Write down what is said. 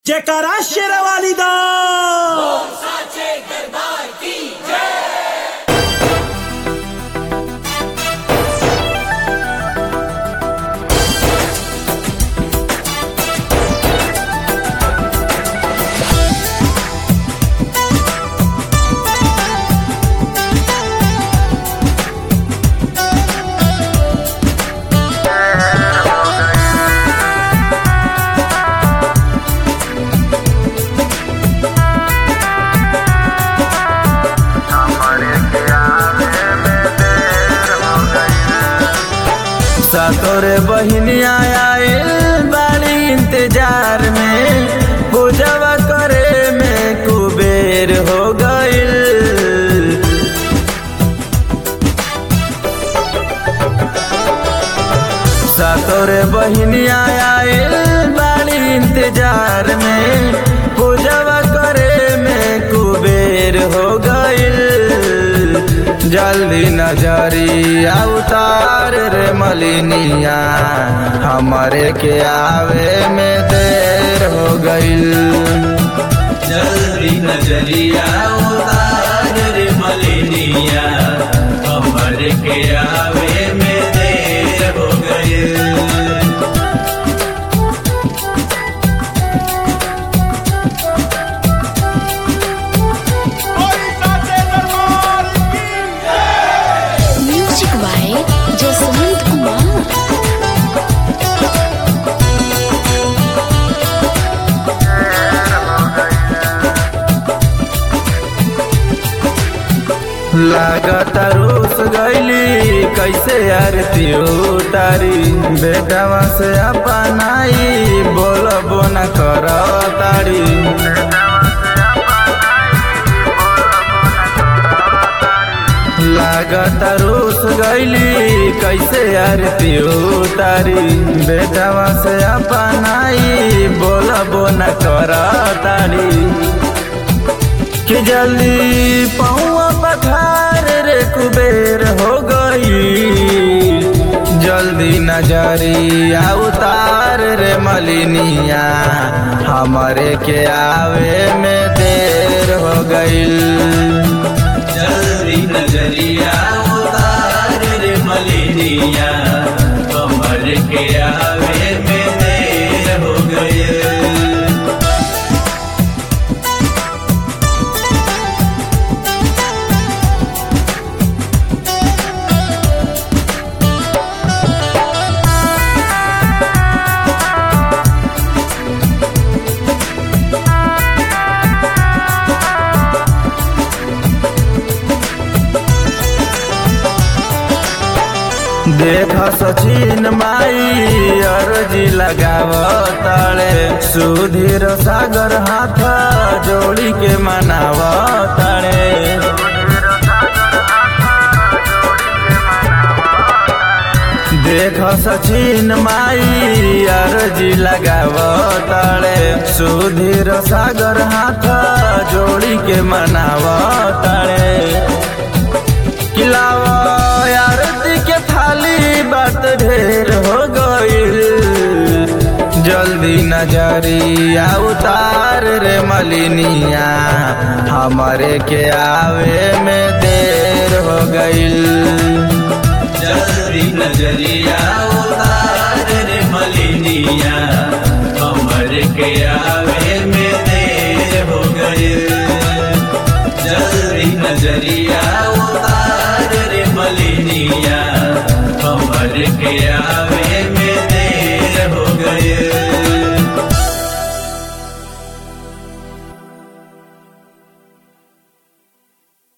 जयकारा शेरवाली दा तोरे बहिनिया आइल बाड़ी इंतजार में पूजवा करे में कुबेर हो गइल तोरे बहिनिया आइल बाड़ी इंतजार में पूजवा करे में कुबेर हो गइल जल्दी नजरिया उतार रे मलिनिया हमारे के आवे में देर हो गइल जल्दी नजरिया उतार रे मलिनिया हमर के आवे में देर हो गए म्यूजिक बाय जसवंत कुमार लागत रूस गईली कैसे आरती उतारी बेटवा से अपनाई बोलबो न कर तारी लागत रूस गईली कैसे आरती उतारी बेटवा से अपनाई बोलबो न कर तारी कि जल्दी पहुआ पठार रे कुबेर हो गई जल्दी नजरिया उतार रे मलिनिया हमारे के आवे में देर हो गईल जल्दी नजरिया उतार रे मलिनिया हमर के आवे में देर हो गए देख सचिन माई अर्जी लगाव ताळे सुधीर सागर हाथ जोड़ी के मनाव ताळे देख सचिन माई अर्जी लगाव ताळे सुधीर सागर हाथ जोड़ी के मनाव ताळे किलावा आरती के थाली बात ढेर हो गईल जल्दी नजरिया उतार रे मलिनिया हमारे के आवे में देर हो गईल जल्दी नजरिया उतार रे मलिनिया हमर के आवे में देर हो गए जल्दी नजरिया उतार रे मलिनिया हमर के आवे में